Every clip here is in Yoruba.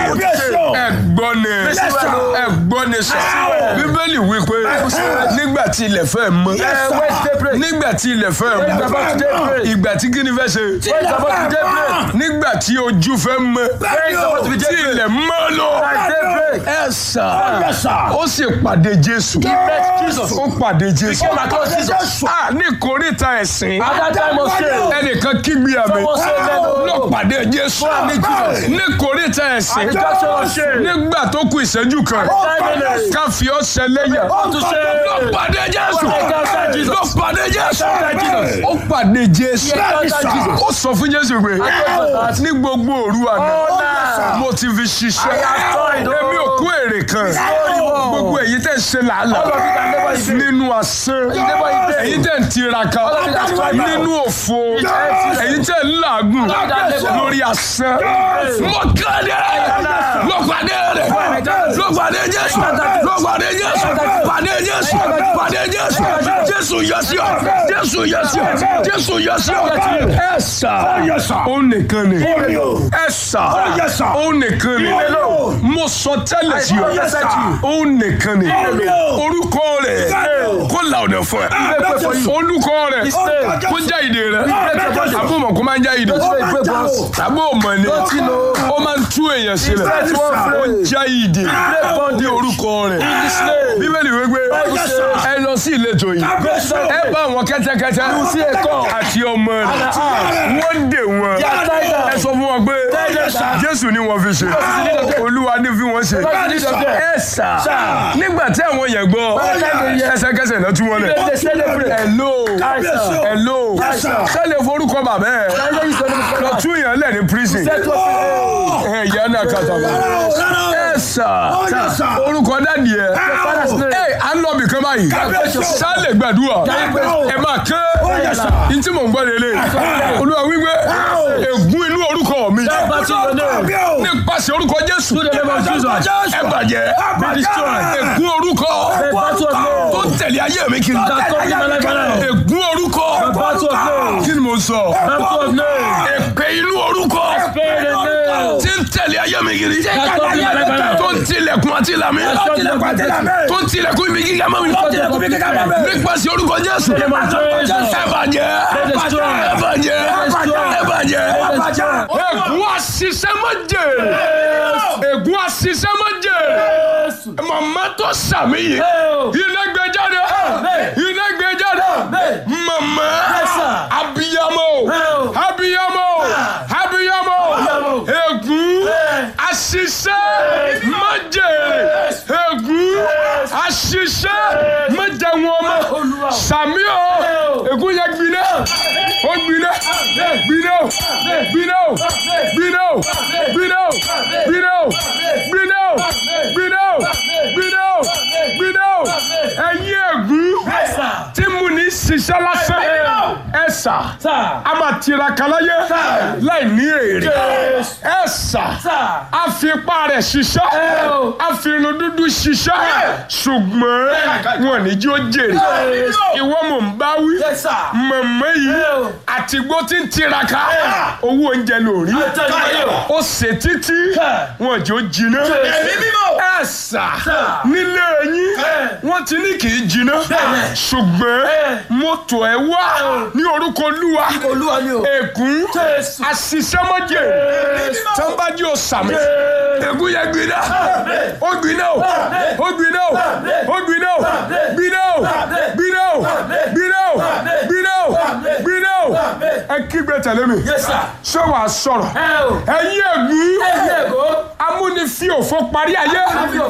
ẹ̀gbọ́n ni ẹ̀gbọ́n ni sọ bíbélì wí pé nígbà tí ilẹ̀ fẹ́ mọ́ nígbà tí ilẹ̀ fẹ́ mọ́ ìgbà tí kíni fẹ́ ṣe nígbà tí ojú fẹ́ mọ́ tí ilẹ̀ mọ́ lọ ẹ sà ó sì pàdé Jésù ó pàdé Jésù Ah, ní ìkórìtà ẹ̀sìn ẹnìkan kígbe àmì ló pàdé Jésù ní ìkórìtà ẹ̀sìn nígbà tó kù ìṣẹ́jú kan ká fi ọ́ ṣẹlẹ́yà ló pàdé Jésù ló pàdé Jésù ó pàdé Jésù ó sọ fún Jésù pé ní gbogbo òru àná mo ti fi ṣiṣẹ́ èmi ò kú èrè kan gbogbo èyí tẹ̀ ṣe làálàá nínú asán èyí tẹ̀ ń tiraka nínú òfo èyí tẹ̀ ń làágùn lórí asán mo kéde ló pàdé rẹ̀ ló pàdé Jésù ló pàdé Jésù pàdé Jésù pàdé Jésù Jésù yọ sí ọ Jésù yọ sí ọ Jésù yọ sí ọ ẹ sà ó nìkan ni ẹ sà ó nìkan ni mo sọ tẹ́lẹ̀ sí ọ ó nìkan ni orúkọ rẹ̀ kó la ọ̀nà fún ẹ olùkọ rẹ̀ kó já ìdè rẹ̀ àbó mọ̀ kó máa ń já ìdè àbó mọ̀ ni ó máa ń tú èèyàn sílẹ̀ ó já ìdè ní orúkọ rẹ̀ bíbélì wípé ẹ lọ sí ìletò yìí ẹ bá àwọn kẹ́tẹ́kẹ́tẹ́ àti ọmọ rẹ̀ wọ́n dè wọ́n ẹ sọ fún wọn pé Jésù ni wọ́n fi ṣe Olúwa ní fi wọ́n ṣe ẹ sà nígbà tí àwọn yẹn gbọ́ ẹsẹ̀kẹsẹ̀ náà tún wọn lẹ̀ hello hello sẹ́lẹ̀ forúkọ bàbá ẹ̀ lọ tún yẹn lẹ̀ ní prison ẹ̀ yẹn náà kàtàkùn ẹ sà orúkọ dádì ẹ ẹ à ń lọ bìkan báyìí sálẹ̀ gbàdúrà ẹ máa ké ntí mò ń gbọ́ lélẹ̀ olúwa wípé ègún inú orúkọ mi nípasẹ̀ orúkọ Jésù ẹ bàjẹ́ ègún orúkọ tó ń tẹ̀lé ayé mi kiri ègún orúkọ kí ni mo sọ èpè inú orúkọ tí ń tẹ̀lé ayé mi kiri tó ń tilẹ̀kùn àti ìlàmì tó ń tilẹ̀kùn ibi gíga mọ́ mi nípasẹ̀ orúkọ Jésù ẹ bàjẹ́ ẹ bàjẹ́ ẹ bàjẹ́ ègún àṣìṣe má jèrè ègún àṣìṣe má jèrè màmá tó sàmì yìí iná gbé jáde iná gbé jáde màmá abiyamọ abiyamọ abiyamọ ègún àṣìṣe má jèrè ègún àṣìṣe má jẹ wọn mọ́ sàmì o ègún yẹ gbiná ó gbiná gbiná gbiná gbiná gbiná gbiná gbiná gbiná gbiná gbiná ẹ̀yin ègún tí mo ní ṣiṣẹ́ lásán ẹ̀sà a máa tiraka láyé láì ní èrè ẹ̀sà a fi ipá rẹ̀ ṣiṣẹ́ a fi irun dúdú ṣiṣẹ́ ṣùgbọ́n wọn ní jí ó jèrè ìwọ mò ń bá wí mọ̀mọ́ yìí àtìgbó tí ń tiraka owó oúnjẹ lórí ó ṣe títí wọn jò jiná ẹ̀sà nílé yín wọ́n ti ní kì í jiná ṣùgbọ́n mọ́tò ẹ̀ wá ní orúkọ olúwa ègún àṣìṣẹ́mọ́jẹ tọ́nbájú ọ̀sàmì ègún yẹn gbiná ó gbiná o ó gbiná o ó gbiná o gbiná o gbiná o gbiná o gbiná o gbiná o ẹ kígbe tẹ̀lé mi ṣé wàá sọ̀rọ̀ ẹ̀yin ègún amúnifí òfò parí ayé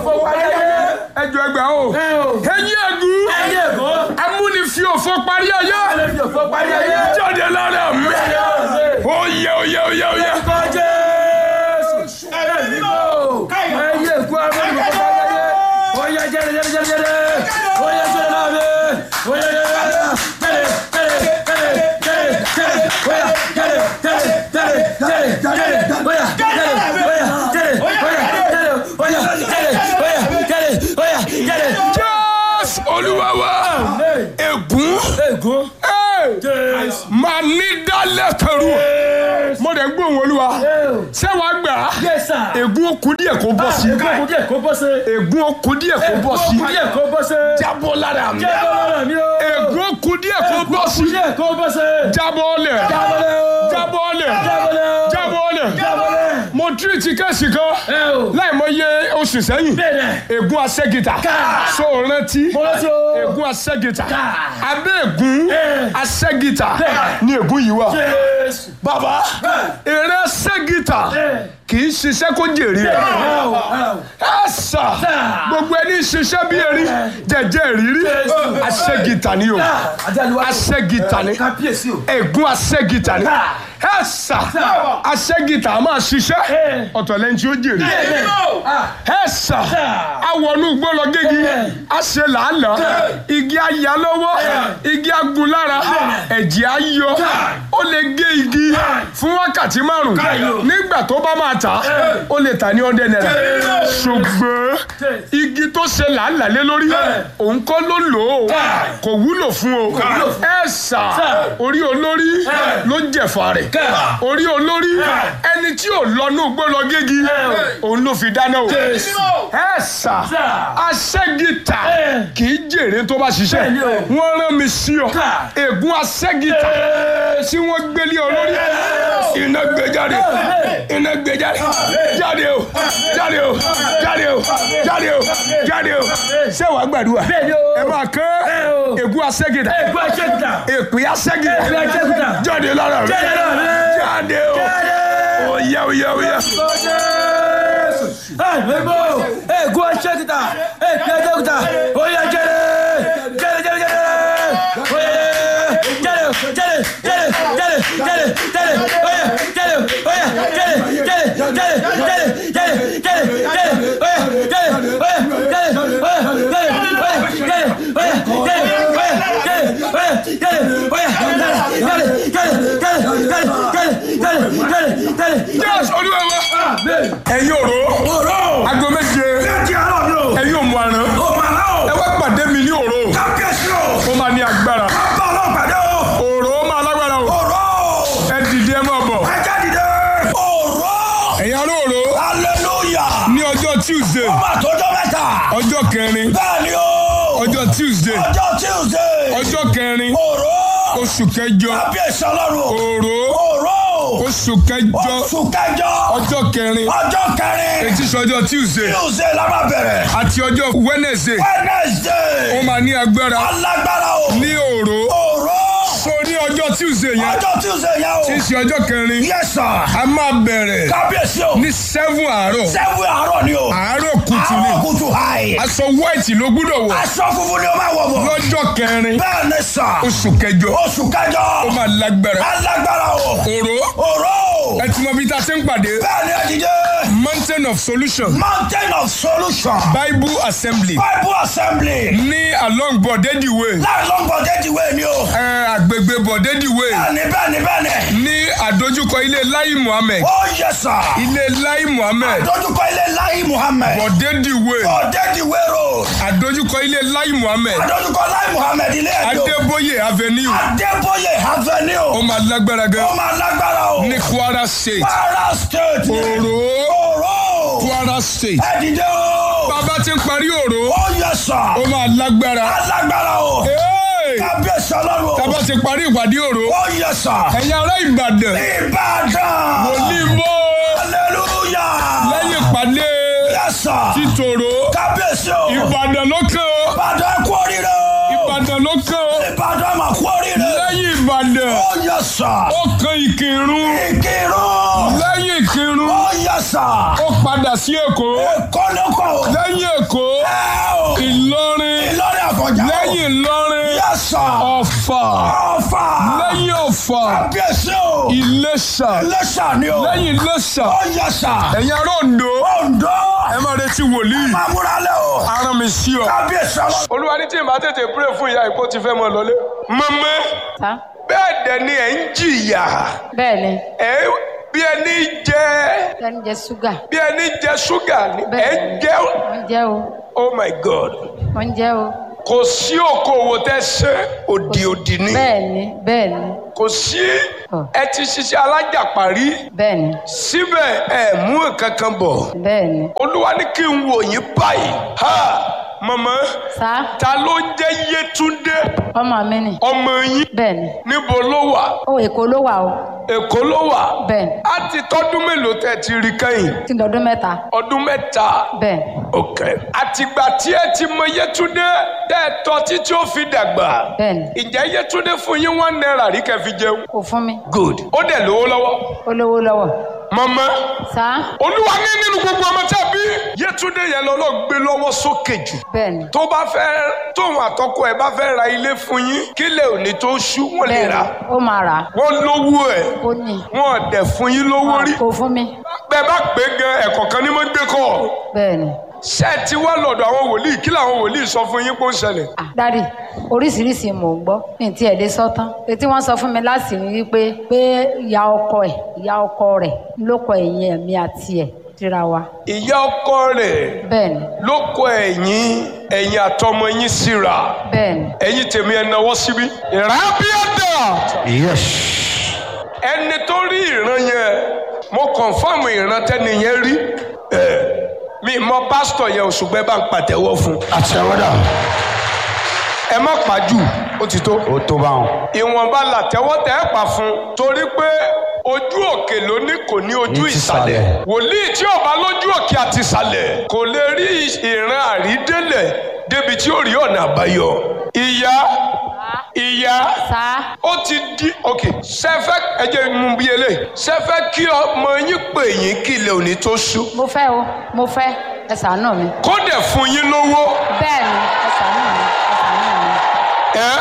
ẹjọ ẹgbẹ́ o ẹ̀yin ègún amúnifí òfò parí ayé jáde lára mi oyè oyè oyè oyè. Jésù Olúwa wa ègún máa ní dálẹ̀ kẹrù mo dẹ̀ ń gbóhùn olúwa ṣé wàá gbà á Yes, sir. ègún okùn díẹ̀ kó bọ́ sí Ègún kò díẹ̀ kó bọ́ sí. ègún okùn díẹ̀ kó bọ́ sí Ègún kò díẹ̀ kó bọ́ sí. jábọ́ lára mi Jábọ́ lára mi o. ègún okùn díẹ̀ kó bọ́ sí Ègún díẹ̀ kó bọ́ sí. jábọ́ lẹ̀ Jábọ́lẹ̀ o. jábọ́ lẹ̀ Jábọ́lẹ̀ o. jábọ́ lẹ̀ Jábọ́lẹ̀. mo tírìtì kẹ́sì kan Ẹ o. láì mọ iye oṣù sẹ́yìn Bẹ́ẹ̀ni. ègún asẹ́gìtà Ká. so rántí Mo rántí o. ègún asẹ́gìtà Ká. abẹ́ ègún Ẹ. asẹ́gìtà Bẹ́ẹ̀. ni ègún yìí wà Jésù. bàbá èrè asẹ́gìtà Ẹ. kì í ṣiṣẹ́ kó jèrè ẹ̀ Ẹ o. Ẹ o. ẹ sà gbogbo ẹni ṣiṣẹ́ bí erin jẹjẹ ìrírí Jésù. asẹ́gìtà ni o Àjálù wa. asẹ́gìtà ni Kábíyèsí o. ègún asẹ́gìtà ni Ká. ẹ sà asẹ́gìtà a máa ṣiṣẹ́ Ẹ. ọ̀tọ̀ lẹ́ni tí ó jèrè Bẹ́ẹ̀ni. Ah. ẹ sà awọnú gbọ́lọ̀ gégi a ṣe làálàá igi aya lọ́wọ́ igi agun lára ẹ̀jẹ̀ á yọ ó lè gé igi fún wákàtí márùn nígbà tó bá máa tà ó lè tà ní ọdẹ náírà ṣùgbọ́n igi tó ṣe làálàá lé lórí òun kọ́ ló lò ó kò wúlò fún o ẹ sà orí olórí ló jẹ̀fà rẹ̀ orí olórí ẹni tí ò lọ́nú gbọ́lọ̀ gégi òun ló fi dáná o ẹ sà aṣẹ́gìtà kì í jèrè tó bá ṣiṣẹ́ Bẹ́ẹ̀ni o. wọ́n rán mi sí ọ ègún aṣẹ́gìtà tí wọ́n gbélé ọ lórí iná gbé jáde iná gbé jáde jáde o jáde o jáde o jáde o jáde o ṣé wàá gbàdúrà Bẹ́ẹ̀ni o. ẹ máa kán o. ègún aṣẹ́gìtà Ègún àṣẹ́gìtà. èpè aṣẹ́gìtà Èpè aṣẹ́gìtà. jáde lára rẹ Jáde lára rẹ. jáde o oyá oyá oyá. Ẹ̀gbẹ́gbọ́ ègún aṣẹ́gìtà èpè aṣẹ́gìtà oyè jẹ́rẹ̀ jẹ́rẹ̀ jẹ́rẹ̀ jẹ́rẹ̀ oyè jẹ́rẹ̀ jẹ́rẹ̀ jẹ́rẹ̀ jẹ́rẹ̀ jẹ́rẹ̀ jẹ́rẹ̀ oyè jẹ́rẹ̀ oyè jẹ́rẹ̀ jẹ́rẹ̀ jẹ́rẹ̀ jẹ́rẹ̀ jẹ́rẹ̀ jẹ́rẹ̀ jẹ́rẹ̀ oyè jẹ́rẹ̀ oyè jẹ́rẹ̀ oyè jẹ́rẹ̀ oyè jẹ́rẹ̀ oyè jẹ́rẹ̀ oyè jẹ́rẹ̀ oyè jẹ́rẹ̀ oyè jẹ́rẹ̀ jẹ́rẹ̀ jẹ́rẹ̀ jẹ́rẹ̀ jẹ́rẹ̀ jẹ́rẹ̀ jẹ́rẹ̀ jẹ́rẹ̀. Yes, olúwa wa. ẹ̀yin òró Ọ̀rọ̀ aago méje méjì àárọ̀ ni o. ẹ̀yin òmù àrán Ó máa ná o. ẹ wá pàdé mi ní òró Kábíyèsí o. ó máa ní agbára Bá ọlọ́run pàdé o. òró máa lágbára o Ọ̀rọ̀. ẹ dìde ẹ máa bọ̀ Ajá dìde. Ọ̀rọ̀. ẹ̀yin ará òró Hallelujah. ní ọjọ́ tuesday Ọba àtọ́jọ́ mẹ́ta. ọjọ́ kẹrin Bẹ́ẹ̀ ni o. ọjọ́ tuesday Ọjọ́ Tuesday. ọjọ́ kẹrin Ọ̀rọ̀. oṣù kẹjọ Kábíyèsí ọlọ́run. òró Ọ̀rọ̀. oṣù kẹjọ Oṣù kẹjọ. ọjọ́ kẹrin Ọjọ́ kẹrin. etí sọjọ́ tuesday Tuesday la máa bẹ̀rẹ̀. àti ọjọ́ wednesday ó Wednesday. máa ní agbára Alágbára o. ní òró Ọ̀rọ̀. so ní ọjọ́ tuesday yẹn Ọjọ́ Tuesday yẹn o. tí í ṣe ọjọ́ kẹrin Yes sir. a máa bẹ̀rẹ̀ Kábíyèsí o. ní seven àárọ̀ Sẹ́wọ̀n àárọ̀ ni o. àárọ̀ kùtù ni Àárọ̀ kùtù hàì. aṣọ white ló gbúdọ̀ wọ̀ Aṣọ funfun ni o máa wọ̀ bọ̀. lọ́jọ́ kẹrin Bẹ́ẹ̀ ni sà. oṣù kẹjọ Oṣù kẹjọ. ó máa lágbára Alágbára o. òró Òró. ẹ ti mọ bí tá a ti ń pàdé Bẹ́ẹ̀ ni ẹ̀dídé. mountain of solution Mountain of Solution. bible assembly Bible Assembly. ní along bọ̀dẹ́dì way Láì ló ń bọ̀ déjì wé ni o. ẹ àgbègbè bọ̀dẹ́dì way Bẹ́ẹ̀ni bẹ́ẹ̀ni bẹ́ẹ̀ni. ní àdójúkọ ilé lai muhammed Ó yẹ sà. ilé lai muhammed Dójúkọ ilé Láyé Muhammed. bọ̀dẹ́dì way Bọ̀dẹ́jì wé road. àdójúkọ ilé lai muhammed Dójúkọ Láyé Muhammed ilé ẹ̀jọ̀. adébóyè avenue Adébóyè ó Avenue. máa lágbára gan Ó máa lágbára o. ní kwara state Kwara State. òró Òró. kwara state Ẹ̀dídé o. bàbá ti ń parí òró Ó yẹ sà. ó máa lágbára Alágbára o. Hey! Kábíyèsí ọlọ́run o. bàbá ti parí ìpàdé òró Ó yẹ sà. ẹ̀yin ará ìbàdàn Ìbàdàn. onímọ̀ Hallelujah. lẹ́yìn ìpàdé Yes sir. títòrò Kábíyèsí o. ìbàdàn ló kàn ó Ìbàdàn kú oríire o. ìbàdàn ló kàn ó Ìbàdàn mà kú oríire. lẹ́yìn ìbàdàn Ó yẹ sà. ó kan ìkírun Ìkírun. lẹ́yìn ìkírun Ó yẹ sà. ó padà sí èkó Èkó ló kọ̀ o. lẹ́yìn èkó Ẹ o. ìlọrin Ìlọrin àfọ̀njá o. lẹ́yìn ìlọrin Yẹ sà. ọ̀fà Ọ̀fà. lẹ́yìn ọ̀fà Kábíyèsí o. ìlẹ̀ṣà Iléṣà ni o. lẹ́yìn ìlẹ̀ṣà Ó yẹ sà. ẹ̀yin ará Oǹdó Oǹdó. ẹ máa retí wòlíì Máa múra lẹ́ o. aràn mi sí ọ. Kábíyèsí ọlọ́run. olúwa ní tí màá tètè pray fún ìyá ìkó ti fẹ́ mọ lọlé. mọ́mọ́ ta bẹ́ẹ̀ dẹ̀ ni ẹ̀ ń jìyà bẹ́ẹ̀ ni ẹ̀ bí ẹni jẹ ẹni jẹ ṣúgà bí ẹni jẹ ṣúgà ni ẹ̀ ń Bẹ́ẹ̀. jẹ wọ́n jẹ́ o oh my god wọ́n jẹ́ o kò sí okòwò tẹ́ ṣe òdì òdì ni bẹ́ẹ̀ ni bẹ́ẹ̀ ni kò sí Ọ̀. ẹ ti ṣiṣẹ́ alájàpá rí bẹ́ẹ̀ ni síbẹ̀ ẹ mú nǹkan kan bọ̀ bẹ́ẹ̀ ni olúwa ní kí n wò yín báyìí ha màmá sá ta ló ń jẹ́ yétúndé ọmọ mi ni ọmọ yín bẹ́ẹ̀ ni níbo ló wà ó èkó ló wà o èkó ló wà bẹ́ẹ̀ ni á ti tọ́dún mélòó tẹ́ ti rí kẹ́yìn tí ń dọdún mẹ́ta ọdún mẹ́ta bẹ́ẹ̀ ni ok àtìgbà tí ẹ ti mọ yétúndé tẹ́ ẹ tọ́ títí ó fi dàgbà bẹ́ẹ̀ ni ìjẹ́ yétúndé fún yín one naira rí kẹ́ fi jẹun kò fún mi good ó dẹ̀ lówó lọ́wọ́ ó lówó lọ́wọ́ màmá sá olúwa ní nínú gbogbo ọmọ tẹ́ bí yétúndé yẹn lọ́lọ́ gbé lọ́wọ́ sókè jù bẹ́ẹ̀ ni tó bá fẹ́ tóun àtọkọ ẹ̀ bá fẹ́ ra ilé fún yín kílẹ̀ òní tó ṣú wọ́n lè bẹ́ẹ̀ rà ni ó máa rà á wọ́n lówó ẹ̀ ó ní wọ́n dẹ̀ fún yín lówó rí kò fún mi bẹ́ẹ̀ bá pé gan ẹ̀kọ́ kan ní mọ́ gbé kọ́ bẹ́ẹ̀ ni ṣé ẹ ti wá lọ́dọ̀ àwọn wòlíì kí làwọn wòlíì sọ fún yín pé ó ń ṣẹlẹ̀ Ah, dádì oríṣiríṣi mò ń gbọ́ ní ti ẹ̀dẹ́ sọ́tán etí wọ́n sọ fún mi láti rí i pé pé ìyá ọkọ ẹ̀ ìyá ọkọ rẹ̀ ló kọ ẹ̀yìn ẹ̀mí àti ẹ̀ síra wa ìyá ọkọ rẹ̀ bẹ́ẹ̀ ni ló kọ ẹ̀yìn ẹ̀yìn àtọmọ yín síra bẹ́ẹ̀ ni ẹ̀yìn tèmi ẹ̀ náwó síbí. ìrábíàdà Yes. ẹni tó rí ìran yẹn mo kọ̀nfàmù ìran tẹ́ni yẹn rí ẹ̀ mi mọ pásítọ̀ yẹn òṣùgbẹ́ bá ń pàtẹ́wọ́ fún un. Àtẹ̀wọ́dà. ẹ má pàjù ó ti tó. Ó tó bá wọn. ìwọ̀nba làtẹ́wọ́ tẹ́ ẹ pa fún un torí pé ojú òkè ló ní kò ní ojú Ní ti ìsàlẹ̀ ìsàlẹ̀. wòlíì tí ò bá lójú òkè àti ìsàlẹ̀ kò lè rí ìran àrídélẹ̀ débi tí ó rí ọ̀nà àbáyọ. ìyá ìyá sá ó ti di ok sẹfẹ ẹjẹ mú bí eléyìí sẹfẹ kí ọmọ yín pè yín kí ilẹ̀ òní tó ṣú mo fẹ́ o mo fẹ́ ẹ ṣàánú mi kó dẹ̀ fún yín lówó bẹ́ẹ̀ ni ẹ ṣàánú mi ẹ ṣàánú mi ẹ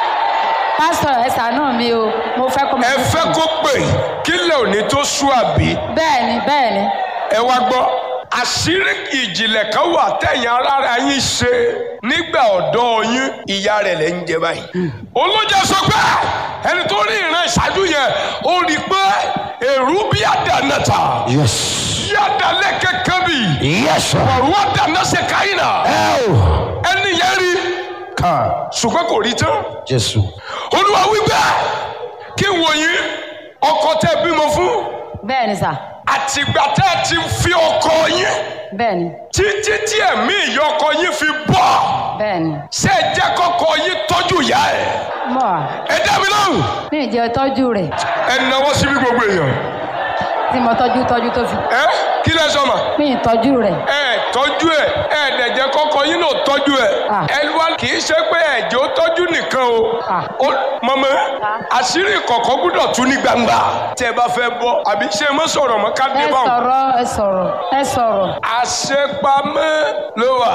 pásítọ̀ ẹ ṣàánú mi o mo fẹ́ kó mo ẹ fẹ́ kó pè kí ilẹ̀ òní tó ṣú àbí bẹ́ẹ̀ ni bẹ́ẹ̀ ni ẹ wá gbọ́ àṣírí ìjìnlẹ̀ kan wà tẹ̀yìn arára yín ṣe nígbà ọ̀dọ́ yín ìyá rẹ̀ lẹ́ ń jẹ báyìí. olójà sọ pé ẹni tó rí ìran ìṣáájú yẹn ó rí i pé èrú bí àdánàtà Yes. yàda lẹ́kẹ̀ kábì Yes. ọ̀rọ̀ àdánà ṣe káyìnà Ẹ o. ẹni yẹn rí Ká. ṣùgbọ́n kò rí tán. Jésù. olúwa wípé kí n wòye ọkọ tẹ bímọ fún bẹ́ẹ̀ ni sà àtìgbà tẹ ti fi ọkọ yín bẹ́ẹ̀ ni títí tí ẹ̀mí ìyọkọ yín fi bọ́ bẹ́ẹ̀ ni ṣé ẹ jẹ́ kọ́kọ́ yín tọ́jú ìyá ẹ̀ mọ̀ wá ẹ dá mi lóhùn mi ì jẹ́ tọ́jú rẹ̀ ẹ náwó síbi gbogbo èèyàn tí mo tọ́jú tọ́jú tó fi ẹ kí lẹ sọ ma mi ì tọ́jú rẹ̀ ẹ tọ́jú ẹ ẹ dẹ̀ jẹ́ kọ́kọ́ yín náà tọ́jú ẹ Ah. ẹ wá kì í ṣe pé ẹ̀jẹ̀ ó tọ́jú nìkan o Ah. ó mọ̀mọ́ àṣírí kọ̀ọ̀kan gbúdọ̀ tú ní gbangba tẹ́ ẹ bá fẹ́ bọ́ àbí ṣé ẹ mọ́ sọ̀rọ̀ mọ́ ká dé ẹ báwọn. sọ̀rọ̀ ẹ sọ̀rọ̀ ẹ sọ̀rọ̀ àṣepamọ́ ló wà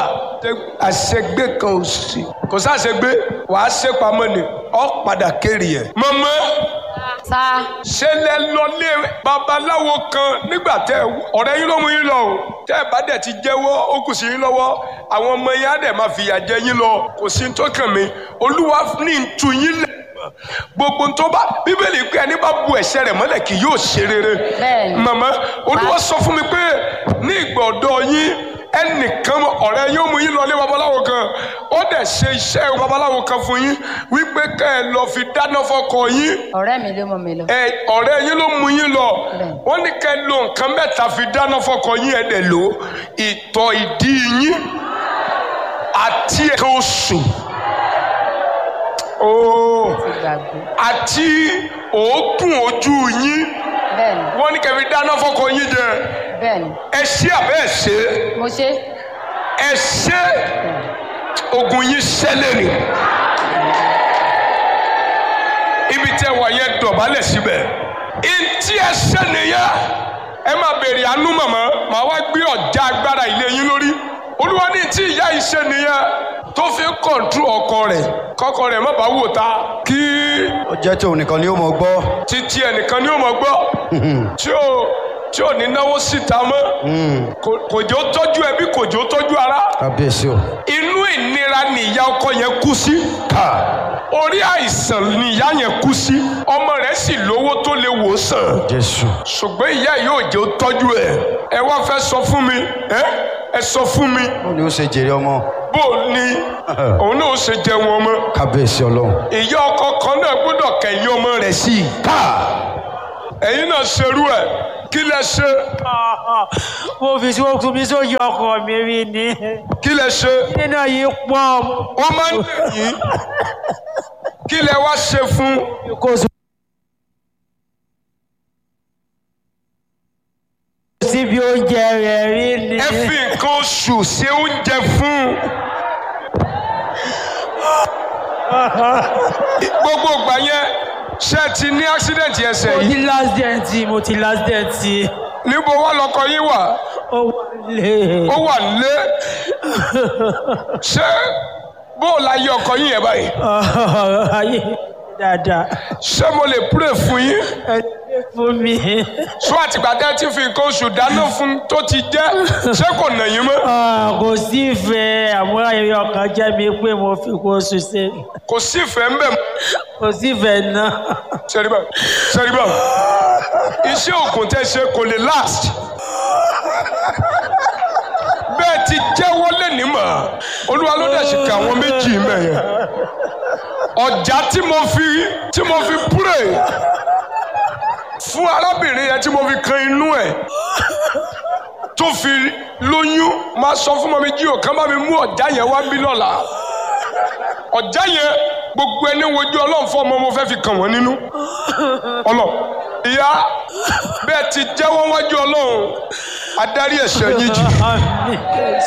àṣegbé kan ò sí kò sáṣegbé wàá ṣepamọ́ ni ọ padà kéré ẹ̀. mọ̀mọ́ sá ṣe lẹ lọlé babaláwo kan nígbà tẹ ọ̀rẹ́ yín ló mú yín lọ o tẹ́ ẹ bá dẹ̀ ti jẹ́wọ́ ó kù sí yín lọ́wọ́ àwọn ọmọ yín á dẹ̀ máa fìyà jẹ yín lọ kò sí ní tó kàn mí olúwa ní ń tu yín lẹ̀ gbogbo tó bá bíbélì pé ẹni bá bu ẹ̀ṣẹ̀ rẹ̀ mọ́lẹ̀ kì yóò ṣe rere Bẹ́ẹ̀ni. màmá olúwa sọ fún mi pé ní ìgbà ọ̀dọ́ yín ẹnìkan ọ̀rẹ́ yóò mú yín lọlé babaláwo kan ó dẹ̀ ṣe iṣẹ́ babaláwo kan fún yín wípé kẹ́ ẹ lọ fi dáná fọ́kọ yín ọ̀rẹ́ mi ló mú mi lọ ẹ ọ̀rẹ́ yín ló mú yín lọ Bẹ́ẹ̀. wọ́n ní kẹ́ lo nǹkan mẹ́ta fi dáná fọ́kọ yín ẹ̀ dẹ̀ lò ìtọ̀ ìdí yín àti ẹ̀ka oṣù ooo ti gbàgbé àti òógùn ojú yín bẹ́ẹ̀ ni wọ́n ní kẹ́ fi dáná fọ́kọ yín jẹ bẹ́ẹ̀ ni ẹ ṣé àbẹ́ ẹ ṣe mo ṣe ẹ ṣe ogun yín ṣẹlẹ̀ ni ibi tẹ wà yẹn dọ̀bálẹ̀ síbẹ̀ ntí ẹ ṣe nìyẹn ẹ máa béèrè àánú màmá màá wá gbé ọ̀já agbára ilé yín lórí olúwa ní tí ìyá yìí ṣe nìyẹn tó fi ń kọ̀ǹtú ọkọ rẹ̀ kọ́kọ rẹ̀ má bàa wò ta kí Ó jẹ́ tí òun nìkan ni ó mọ̀ gbọ́. títí ẹnìkan ni ó mọ̀ gbọ́ tí ò tí ò ní náwó síta mọ́ Kò- kò jẹ́ ó tọ́jú ẹbí kò jẹ́ ó tọ́jú ara Kábíyèsí o. inú ìnira ni ìyá ọkọ yẹn kú sí Ká. orí àìsàn ni ìyá yẹn kú sí ọmọ rẹ̀ sì lówó tó lè wò sàn jésù. ṣùgbọ́n ìyá yìí ò jẹ́ ó tọ́jú ẹ̀ ẹ wá fẹ́ sọ fún mi ẹ ẹ sọ fún mi ó ní ó ṣe jèrè ọmọ bó o ní òun náà ó ṣe jẹun ọmọ kábíyèsí ọlọ́run. ìyá ọkọ kan náà gbọ́dọ̀ kẹ̀yìn ọmọ rẹ̀ sí i ká ẹ̀yin náà ṣerú ẹ̀ kí lẹ ṣe mo fi sí okùn mi sóyè ọkọ mi rí ni kí lẹ ṣe nínú yìí pọ̀ wọ́n máa ń lè yín kí lẹ wá ṣe fún kò sí. síbi oúnjẹ rẹ̀ rí ni ẹ fi nǹkan oṣù ṣe oúnjẹ fún gbogbo ìgbà yẹn ṣé ẹ ti ní accident ẹsẹ̀ mo yìí ti last dent mo ti last dent níbo wá lọkọ yín wà ó wà lé ó wà nílé ṣé bó o la yẹ ọkọ yín yẹn báyìí ayé dáadáa ṣé mo lè pray fún yín ẹ ṣe fún mi sọ àtìgbà tẹ́ ẹ ti fi nǹkan oṣù dáná fún tó ti jẹ́ ṣé kò nà yín mọ́ Ah, kò sí ìfẹ́ àmúra ayẹyẹ ọkàn jẹ́ mi pé mo fi kó oṣù ṣe kò sí ìfẹ́ ń bẹ̀ mọ́ kò sí ìfẹ́ náà sẹ́ríbà sẹ́ríbà iṣẹ́ òògùn tẹ́ ṣe kò lè last bẹ́ẹ̀ ti jẹ́wọ́ lẹ́ni mọ̀ olúwa ló dẹ̀ ṣe kà àwọn méjì mẹ́yẹn ọjà tí mo fi tí mo fi pray fún arábìnrin yẹn tí mo fi kan inú ẹ̀ tó fi lóyún máa sọ fún mọ́mí jí òkan bá mi mú ọjà yẹn wá bí lọ́la ọjà yẹn gbogbo ẹni wojú ọlọ́run fún ọmọ mo fẹ́ fi kàn wọ́n nínú ọlọ ìyá bẹ́ẹ̀ ti jẹ́wọ́ wájú ọlọ́run adarí ẹ̀ṣẹ̀ yín jì. Àmín.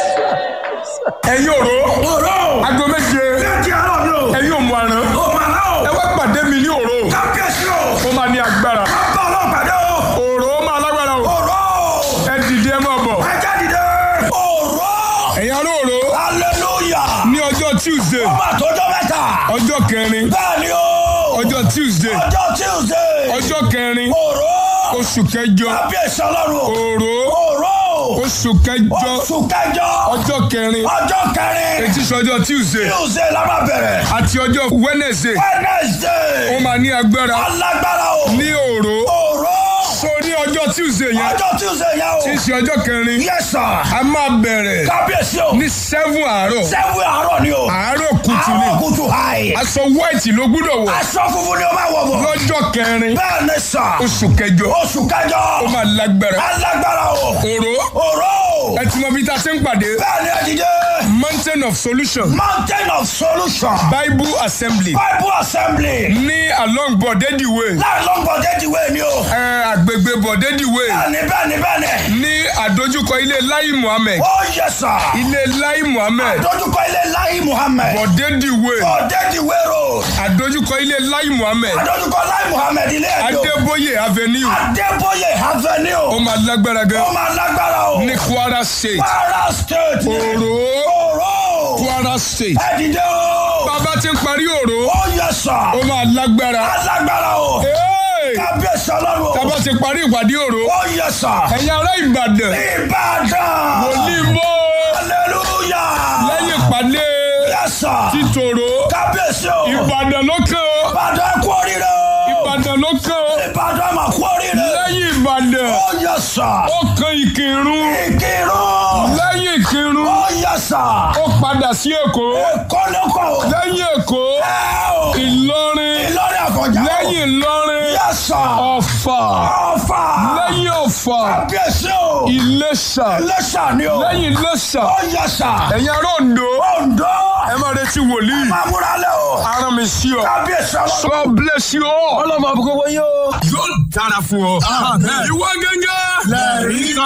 ẹ̀yin òró Òró. aago méje Méjì àárọ̀ ni o. ẹ̀yin òmù àrán Ó máa ná o. ẹ wá pàdé mi ní òró Kábíyèsí o. ó máa ní agbára Bá ọlọ́run pàdé o. òró máa lágbára o Òró. ẹ dìde ẹ máa bọ̀ Ẹ jáde dé. Òró. ẹ̀yin ará òró Hallelujah. ní ọjọ́ tuesday Ọba àtọ́jọ́ mẹ́ta. ọjọ́ kẹrin Bẹ́ẹ̀ ni o. ọjọ́ tuesday Ọjọ́ Tuesday. ọjọ́ kẹrin Òró. oṣù kẹjọ Kábíyèsí ọlọ́run o. òró Òró. oṣù kẹjọ Oṣù kẹjọ. ọjọ́ kẹrin Ọjọ́ kẹrin. etí sọjọ́ tuesday Tuesday la máa bẹ̀rẹ̀. àti ọjọ́ wednesday ó Wednesday. máa ní agbára Alágbára o. ní òró Òró. so ní ọjọ́ tuesday yẹn Ọjọ́ Tuesday yẹn o. tí í ṣe ọjọ́ kẹrin Yes sir. a máa bẹ̀rẹ̀ Kábíyèsí o. ní seven àárọ̀ Sẹ́wé àárọ̀ ni o. àárọ̀ kùtù ni Àárọ̀ kùtù hàì. aṣọ white ló gbúdọ̀ wọ̀ Aṣọ funfun ni o máa wọ̀ bọ̀. lọ́jọ́ kẹrin Bẹ́ẹ̀ ni sà. oṣù kẹjọ Oṣù kẹjọ. ó máa lágbára Alágbára o. òró Òró. ẹ ti mọ bí ta ṣe ń pàdé Bẹ́ẹ̀ ni ẹ̀dìdé. mountain of solution Mountain of solution. bible assembly Bible assembly. ní along bọ̀dẹ́dì way Láàrin lọ́gbọ̀n déjì wé ni o. ẹ àgbègbè bọ̀dẹ́dì way Bẹ́ẹ̀ni bẹ́ẹ̀ni bẹ́ẹ̀ni. ní àdójúkọ ilé lai muhammed Ó yẹ sà. ilé lai muhammed Dójúkọ ilé Láyé Muhammed. bọ̀dẹ́dì way Ọ̀dẹ́dì wérò. àdójúkọ ilé lai muhammed Dójúkọ Láyé Muhammed ilé ẹ̀dọ́. adébóyè avenue Adébóyè ó Avenue. máa lágbára gan Ó máa lágbára o. ní kwara state Kwara State. òró Òró. kwara state Ẹ̀dìdé o. bàbá ti ń parí òró Ó yẹ sà. ó máa lágbára Alágbára o. Hey! Kábíyèsí ọlọ́run o. bàbá ti parí ìpàdé òró Ó yẹ sà. ẹ̀yin ará ìbàdàn Ìbàdàn. wòlíì mọ́ Hallelujah. lẹ́yìn ìpàdé Yẹ sà. títòrò Kábíyèsí o. ìbàdàn ló kàn ó Ìbàdàn kú oríire o. ìbàdàn ló kàn ó Ìbàdàn mà kú oríire. lẹ́yìn ìbàdàn Ó yẹ sà. ó kan ìkírun Ìkírun. lẹ́yìn ìkírun Ó yẹ sà. ó padà sí èkó Kọ́lẹ́kọ̀. lẹ́yìn èkó Ẹ o. ìlọrin Ìlọrin àfọ̀njá. lẹ́yìn ìlọrin Yẹ sà. ọ̀fà Ọ̀fà. lẹ́yìn ọ̀fà Kábíyèsí o. ìlẹ̀ṣà Iléṣà ni o. lẹ́yìn ìlẹ̀ṣà Ó yẹ sà. ẹ̀yin ará Oǹdó Oǹdó. ẹ máa retí wòlíì Máa múra lẹ́ o. aràn mi sí ọ Kábíyèsí ọlọ́run. God bless you all ọlọ́mọ àbúkọ́ wọ́n yóò. yóò dára fún ọ ìwọ gẹ́gẹ́ lẹ́rìí